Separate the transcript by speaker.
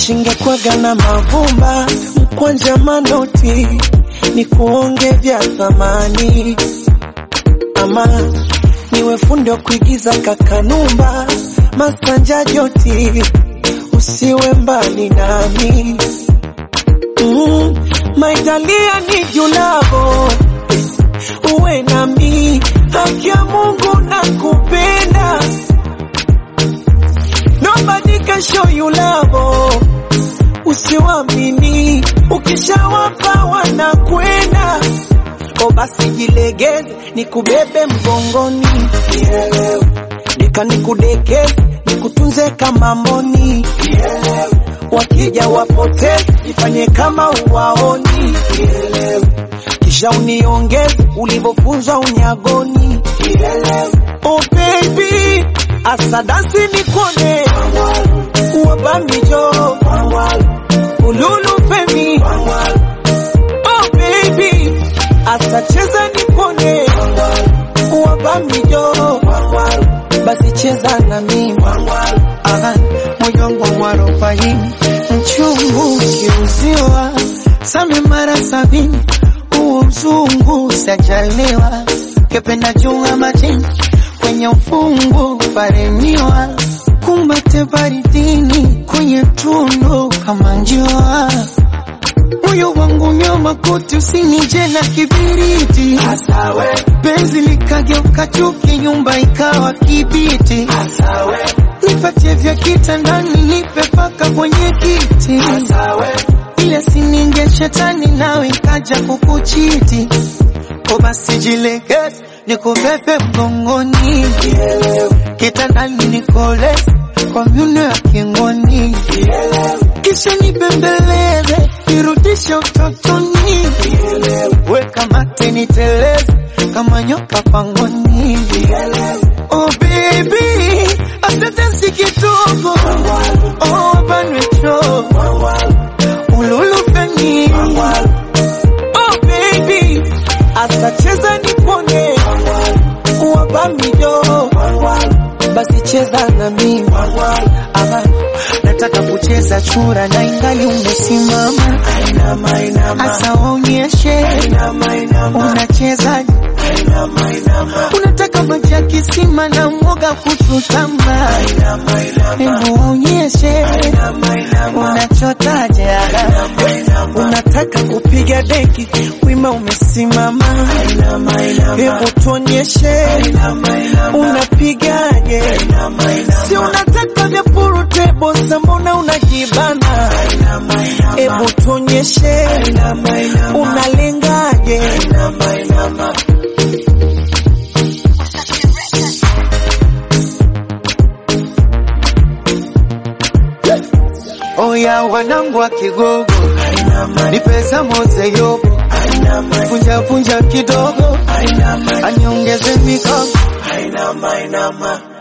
Speaker 1: Wishingekwaga na mavumba mkwanja manoti ni kuonge vya thamani, ama niwe fundi wa kuigiza kakanumba masanja joti, usiwe mbali nami mm, maitalia ni julavo uwe nami, haki ya Mungu na kupenda Nobody can show you love. Usiwamini, ukishawapa wanakwenda. O basi jilegeze, nikubebe mgongoni, nika nikudekeze, nikutunze kama mboni. Wakija wapoteze, ifanye kama uwaoni, kisha uniongeze ulivyofunzwa unyagoni. Oh baby, asadasi nikone wabamijo ululu femi oh baby asacheza nikone wabamijo basi cheza na mimi Aha, moyo wangu mwarobaini mchungu ukiuziwa same mara sabini huo mzungu sajaliwa kependa jua majini kwenye ufungu paremiwa kumbate baridini kwenye tundu kama njua moyo wangu nyoma kuti usinije na kibiriti penzi likageuka chuki nyumba ikawa kibiti nipatie vya kitandani nipe paka kwenye kiti ile sininge shetani nawe ikaja kukuchiti ko basi jilegeze nikubebe mgongoni kitandani nikoleze kwa myuno ya kingoni kisha nibembeleze nirudishe utotoni weka mate niteleze kama nyoka pangoni oh baby asante si kidogo oh banwecho ululufeni oh baby asacheza nipone wabamijo basi cheza na mimi ama nataka kucheza chura na ingali umesimama asa waonyeshe unacheza unataka maji ya kisima na mwoga kuchutama hebu waonyeshe unachotaje unataka kupiga deki wima umesimama hebu tuonyeshe unapigaje si unataka vya purutebo mbona unajibana hebu tuonyeshe unalengaje Oya wanangu wa Kigogo, ni pesa moze yobo, punja punja kidogo, aniongeze mikono.